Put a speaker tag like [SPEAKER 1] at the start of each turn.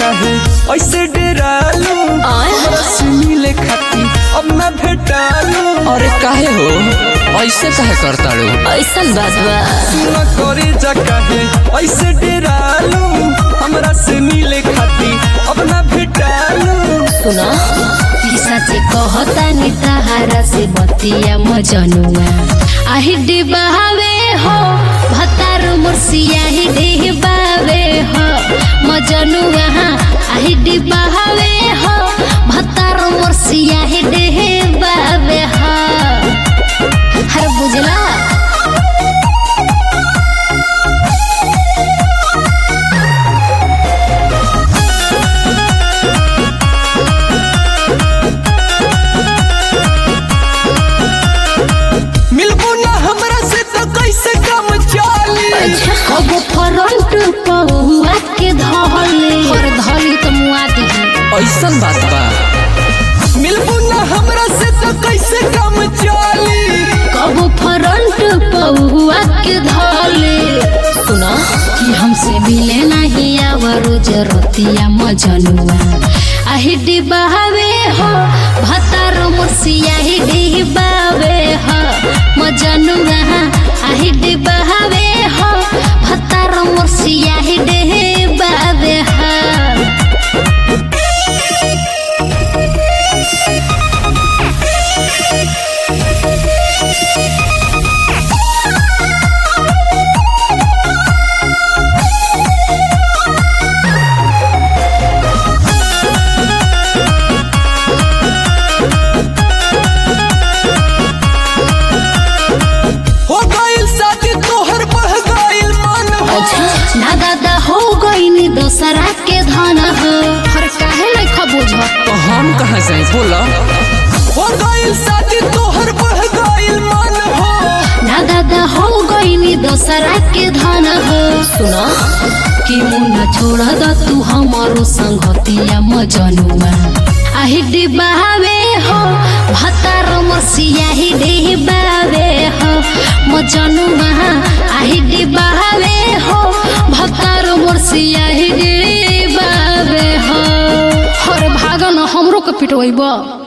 [SPEAKER 1] काहे ऐसे डेरालू
[SPEAKER 2] आय।
[SPEAKER 1] हमरा से मिले खाती अब ना भेटालू
[SPEAKER 3] अरे काहे हो ऐसे काहे करताड़ू
[SPEAKER 2] ऐसन बात बा
[SPEAKER 1] सुना करे जा काहे ऐसे डेरालू हमरा से मिले खाती अब ना भेटालू
[SPEAKER 2] सुना सचे कहता नि तहारा से बतिया मजनुआ आही डिबावे हो भतार मुर्सिया ही डिबावे हो मजनुआ आही डिबावे हो भतार मुर्सिया ही डिबावे हो हर बुझला
[SPEAKER 1] मिलबू ना हमरा से तो कैसे काम चली
[SPEAKER 2] कब फ्रंट पहुआ के धले और धली तो मुआ दिही
[SPEAKER 3] ऐसन बात बा
[SPEAKER 1] मिलबू ना हमरा से तो कैसे काम चली
[SPEAKER 2] कब फ्रंट पहुआ के धले सुना कि हमसे मिले नहीं आवरो जरतिया मजनुआ आही डिबावे हो भतार मुर्सिया ही डिबावे हो मजनुआ आही डिबावे हो भतार मुर्सिया ही डिबावे हो
[SPEAKER 1] हो गइल शादी तोहर बढ़ गइल मन हो
[SPEAKER 2] ना दादा हो गईनी दोसरा के धन हो हर काहे नहीं खबूझ
[SPEAKER 3] तो हम कहाँ जाए बोला
[SPEAKER 1] हो गइल शादी तोहर बढ़ गइल मन हो
[SPEAKER 2] ना दादा हो गईनी दोसरा के धन हो सुनो कि मुन्ना छोड़ द तू हमारो संगतिया मजनुआ आही डिबावे हो भतार मसिया ही डिबावे हो मजनुआ आही डिबावे हो भतार मसिया ही डिबावे हो हर भागन हमरो के पिटवैबा